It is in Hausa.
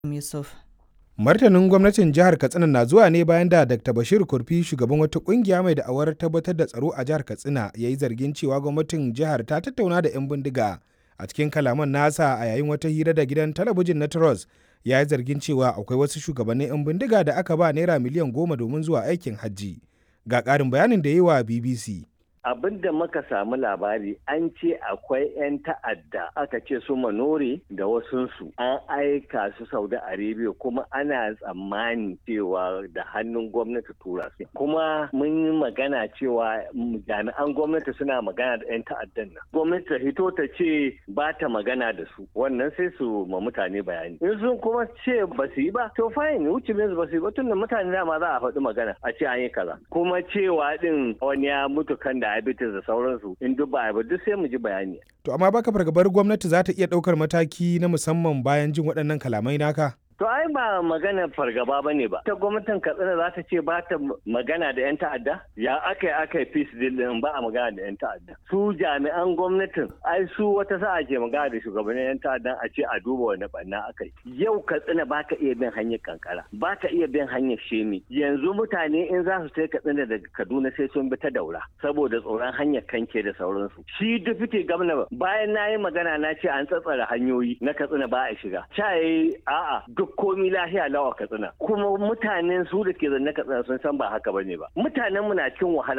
Yusuf. Martanin gwamnatin jihar Katsina na zuwa ne bayan da Dr. Bashir Kurfi shugaban wata kungiya mai da'awar tabbatar da tsaro a jihar Katsina ya yi zargin cewa gwamnatin jihar ta tattauna da 'yan bindiga a cikin kalaman nasa a yayin wata hira da gidan talabijin na Trust ya yi zargin cewa akwai wasu shugabannin 'yan bindiga da aka ba naira miliyan goma domin zuwa aikin hajji. Ga ƙarin bayanin da yi wa BBC. abin da muka samu labari an ce akwai 'yan ta'adda aka ce su manore da wasunsu an aika su saudi arabia kuma ana tsammani cewa da hannun gwamnati tura su kuma mun yi magana cewa jami'an gwamnati suna magana da 'yan ta'addan nan gwamnati ta hito ta ce ba ta magana da su wannan sai su ma mutane bayani in sun kuma ce ba su yi ba to fine wuce ba su yi ba tun da mutane dama za a faɗi magana a ce an yi kaza kuma cewa din wani ya mutu kan da diabetes da sauransu in duk ba ba duk sai mu ji bayani. To amma baka fargabar gwamnati za ta iya ɗaukar mataki na musamman bayan jin waɗannan kalamai naka? To ai ba magana fargaba ba ne ba. Ta gwamnatin Katsina za ta ce ba ta magana da 'yan ta'adda? Ya aka yi aka yi peace deal din ba a magana da 'yan ta'adda. Su jami'an gwamnatin ai su wata sa'a ke magana da shugabannin 'yan ta'addan a ce a duba wani banna aka yi. Yau Katsina ba ka iya bin hanyar kankara, ba ka iya bin hanyar shemi. Yanzu mutane in za su sai Katsina daga Kaduna sai sun bi ta daura saboda tsoron hanyar kanke da sauransu. Shi dufite gwamna bayan na yi magana na ce an tsatsara hanyoyi na Katsina ba a shiga. Ca a'a duk komi lahiya lawa katsina kuma mutanen su da ke zanne katsina sun san ba haka bane ba mutanen mu na cikin wahala